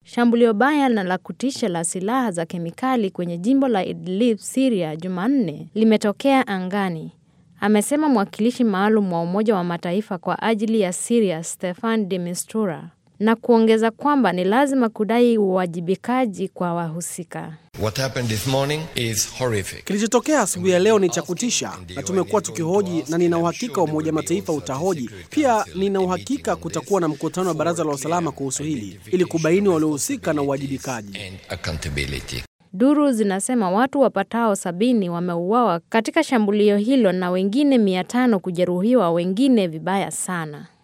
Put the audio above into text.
Shambulio baya na la kutisha la silaha za kemikali kwenye jimbo la Idlib, Syria, Jumanne limetokea angani, amesema mwakilishi maalum wa Umoja wa Mataifa kwa ajili ya Syria, Staffan de Mistura, na kuongeza kwamba ni lazima kudai uwajibikaji kwa wahusika. What happened this morning is horrific. Kilichotokea asubuhi ya leo ni cha kutisha, na tumekuwa tukihoji, na nina uhakika Umoja Mataifa utahoji pia. Nina uhakika kutakuwa na mkutano wa Baraza la Usalama kuhusu hili ili kubaini waliohusika na uwajibikaji. And accountability. Duru zinasema watu wapatao sabini wameuawa katika shambulio hilo na wengine mia tano kujeruhiwa, wengine vibaya sana.